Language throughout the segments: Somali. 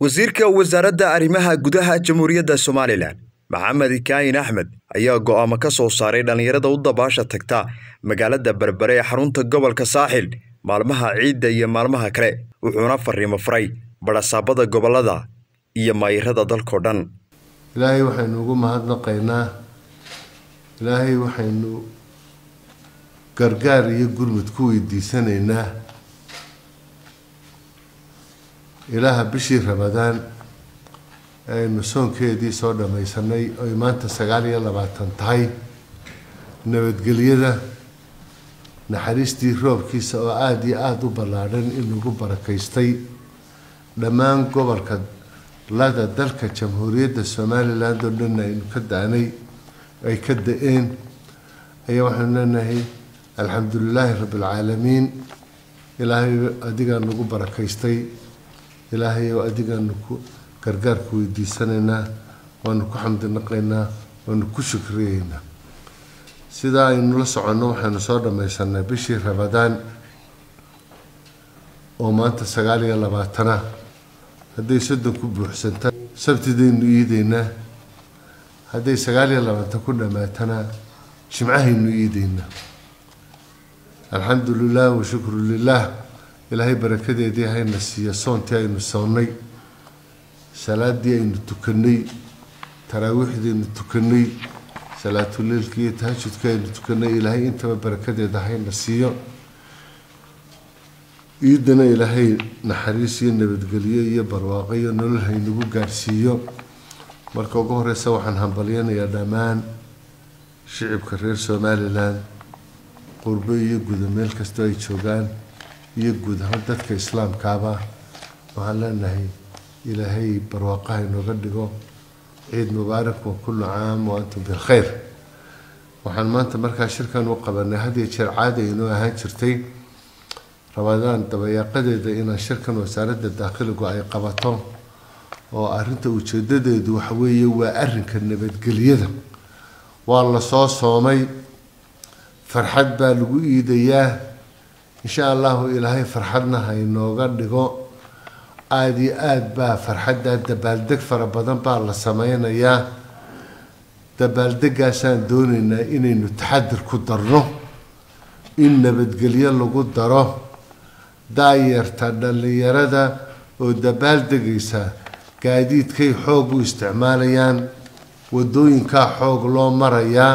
wasiirka wasaaradda arrimaha gudaha jamhuuriyadda somalilan maxamed kaahin axmed ayaa go'aamo ka soo saaray dhallinyarada u dabaasha tagta magaalada berbere ee xarunta gobolka saaxil maalmaha ciidda iyo maalmaha kale wuxuuna fariimo faray badhasaabada gobollada iyo maayirada dalkao dhan ilaahay waxaynu ugu mahadnaqaynaa ilaahay waxaynu gargaar iyo gurmud ku weydiisanaynaa ilaaha bishii ramadaan aynu soonkeedii soo dhammaysanay oy maanta sagaal iyo labaatan tahay nabadgelyada naxariistii roobkiisa oo aada iyo aada u ballaadhan in lagu barakaystay dhammaan gobolka lada dalka jamhuuriyadda somaliland oo dhanna aynu ka da-nay ay ka da-een ayaa waxaynu leenahay alxamdu lilaahi rabbi alcaalamiin ilaahay adigaan nagu barakaystay ilaahay oo adigaanu ku gargaarka weydiisanaynaa waanu ku xamdinaqaynaa waanu ku shukriyeynaa sidaa aynu la soconno waxaynu soo dhammaysanay bishii ramadaan oo maanta sagaal iyo labaatana hadday soddon ku buuxsanta sabtidaynu iideynaa hadday sagaal iyo labaatan ku dhammaatana jimcahaynu iideynaa alxamdu lilah washukru lilah ilaahay barakadeedii hayna siiya soontii aynu soonnay salaadii aynu tukanay taraawiixdii aynu tukanay salaatuleilkii iyo tahajudkii aynu tukanay ilaahay intaba barakadeeda hayna siiyo ciidana ilaahay naxariis iyo nabadgelyo iyo barwaaqo iyo nolol haynagu gaarsiiyo marka ugu horeysa waxaan hambalyanayaa dhammaan shicibka reer somalilan qurbo iyo guda meel kastoo ay joogaan iyo guud ahaan dadka islaamkaaba waxaan leenahay ilaahay barwaaqaha inooga dhigo ciid mubaarak wa kullu caam wa antum bilkhayr waxaan maanta markaa shirkan u qabanay had iyo jeer caadi inoo ahaan jirtay ramadaan dabayaaqadeeda inaan shirkan wasaaradda daakhiligu ay qabato oo arrinta ujeedadeedu waxaweeye waa arrinka nabadgelyada waa lasoo soomay farxad baa lagu iidayaa insha allahu ilaahay farxadna haynooga dhigo aada iyo aada baa farxaddaa dabaaldeg fara badan baa la sameynayaa dabaaldegaasaan doonaynaa inaynu taxadir ku darno in nabadgelyo lagu daro daayarta dhallinyarada oo dabaaldegaysa gaadiidkay xoog u isticmaalayaan wadooyinkaa xoog loo marayaa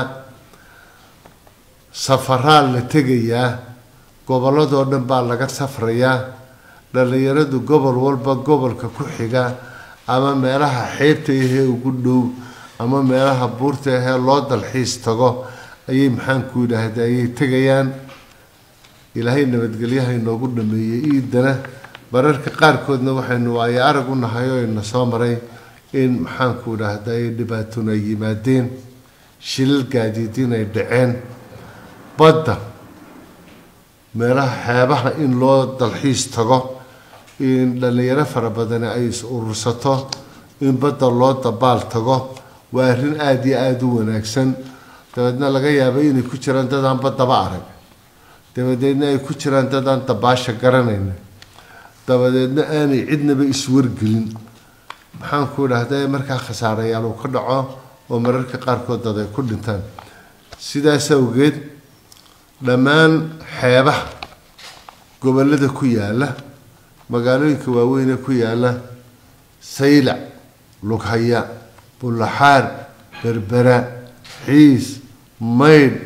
safaraa la tegayaa gobolladoo dhan baa laga safrayaa dhallinyaradu gobol walba gobolka ku xiga ama meelaha xeebta ahee ugu dhow ama meelaha buurta ahee loo dalxiis tago ayay maxaanku yidhaahda ayay tegayaan ilaahay nabadgelyaha inoogu dhameeyey iidana mararka qaarkoodna waxaynu waayo arag u nahay oo ina soo maray in maxaanku idhaahda ay dhibaatona ay yimaadeen shilal gaadiidin ay dhaceen badda meelaha xeebaha in loo dalxiis tago in dhallinyaro fara badani ay is urursato in badda loo dabaal tago waa arrin aada iyo aada u wanaagsan dabeedna laga yaabo inay ku jiraan dadaan baddaba arag dabadeedna ay ku jiraan dadaan dabaasha garanayna dabadeedna aanay cidnaba iswargelin maxaanku idhahda markaa khasaarayaal uu ka dhaco oo mararka qaarkood dad ay ku dhintaan sidaas awgeed dhammaan xeebaha gobollada ku yaala magaalooyinka waaweyn ee ku yaala saylac lughaya bullaxaar berbera xiis maydh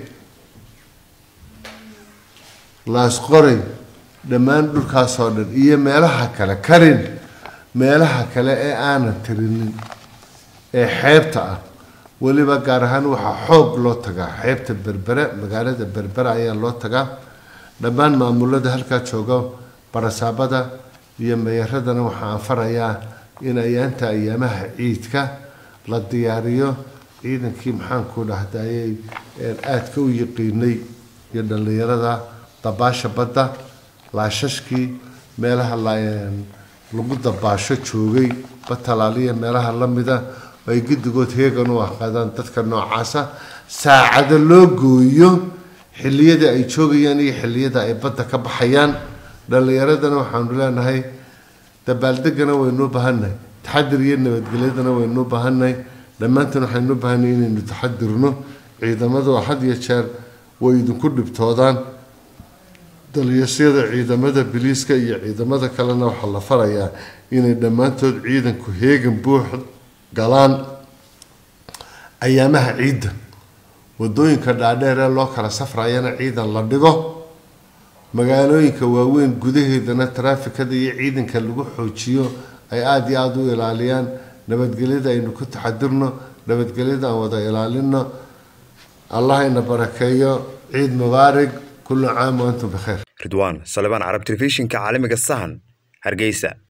laasqoray dhammaan dhulkaasoo dhan iyo meelaha kale karin meelaha kale ee aanan tirinin ee xeebta ah weliba gaar ahaan waxaa xoog loo tagaa xeebta berbere magaalada berbere ayaa loo tagaa dhammaan maamulada halkaa jooga barasaabada iyo meyaradana waxaa anfarayaa in ayaanta ayaamaha ciidka la diyaariyo ciidankii maxaanku dhahdayay aadka u yiqiinay iyo dhallinyarada dabaasha badda laashashkii meelaha lagu dabaasho joogay batalaaliya meelaha lamida ay guddigood heegan u aqaadaan dadka noocaasa saacado loo gooyo xilliyada ay joogayaan iyo xilliyada ay badda ka baxayaan dhallinyaradana waxaanu leenahay dabaaldegana waynu u baahannahay taxadir iyo nabadgelyadana waynu baahannahay dhammaantan waxaynu baahannahay inaynu taxadirno ciidamadu had iyo jeer way idinku dhibtoodaan daliyasyada ciidamada biliiska iyo ciidamada kalena waxaa la farayaa inay dhammaantood ciidanku heegan buux galaan ayaamaha ciidda wadooyinka dhaadheer ee loo kala safrayana ciidan la dhigo magaalooyinka waaweyn gudaheedana taraafikada iyo ciidanka lagu xoojiyo ay aada iyo aada u ilaaliyaan nabadgelyada aynu ku taxadirno nabadgelyada aan wada ilaalino allahayna barakeeyo ciid mubaarig kullu caam wa antum bikheer ridwaan salebaan carab telefishinka caalamiga sahan hargeysa